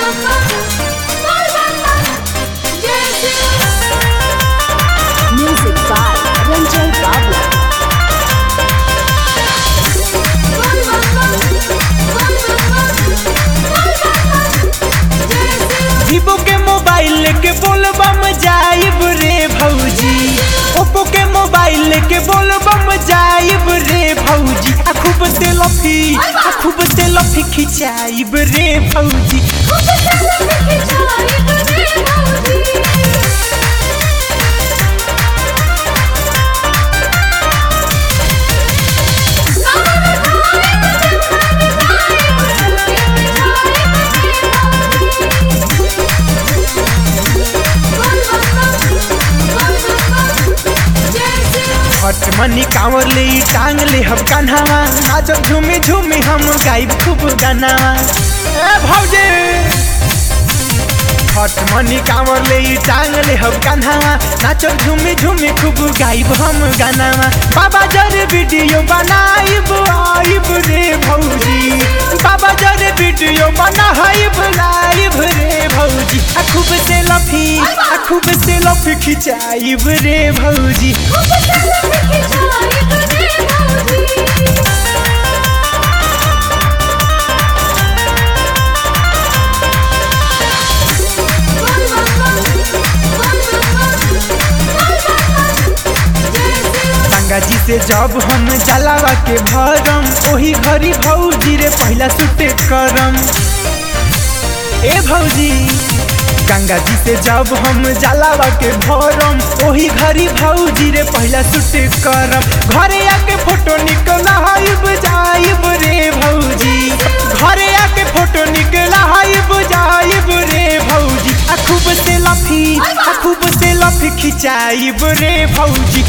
Music by Ranjay Babla. Vivo के mobile लेके बोलबम जाइब रे भौजी ओप्पो के मोबाइल लेके बोलबम जाइब रे भौजी आ खूब से लफी आ खूब से लफी खिंचाइब रे भौजी हट मनी कांवर ले ई टांग ले हम कान्हावा नाचब झूमी झूमी हम गाइब खूब गानावा ए भौजी हट मनी कांवर ले ई टांग ले हम कान्हावा नाचब झूमी झूमी खूब गाइब हम गानावा बाबा जर वीडियो बनाइब आइब रे भौजी बाबा जर वीडियो बनाइब लाइब रे भौजी आ खूब से लफी आ खूब से लफी खिंचाइब रे भौजी गंगा जी से जब हम जलावा के भरम ओही घरी भौजी रे पहला सुटे करम ए भौजी गंगा जी से जब हम जलावा के भरम ओही घरी भौजी रे पहला सुटे करम घरे आके फोटो निकला हाइब जाइब रे भौजी घरे आके फोटो निकला हाइब जाइब रे भौजी आ खूब से लफी आ खूब से लफी खिंचाइब रे भौजी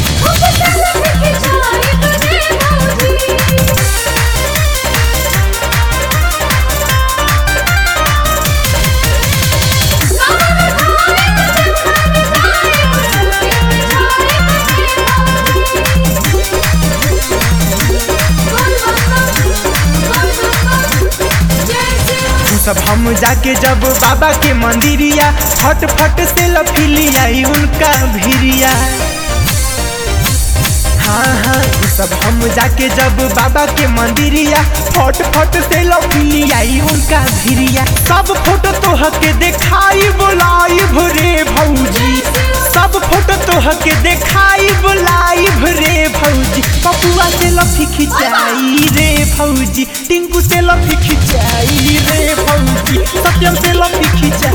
तू सब हम जाके जब बाबा के मंदिरिया फट फट से लफिलियाई उनका भिरिया हाँ हाँ तू सब हम जाके जब बाबा के मंदिरिया फट फट से लफिलियाई उनका भिरिया सब फोटो तोह के देखाई बोलाई भरे भौजी सब फोटो तोह के देखाई बोलाई भरे भौजी पपुआ से लफी खिंचाई रे भौजी टिंकू से लफी खिंचाई रे भौजी सत्यम से लफी खिंचाई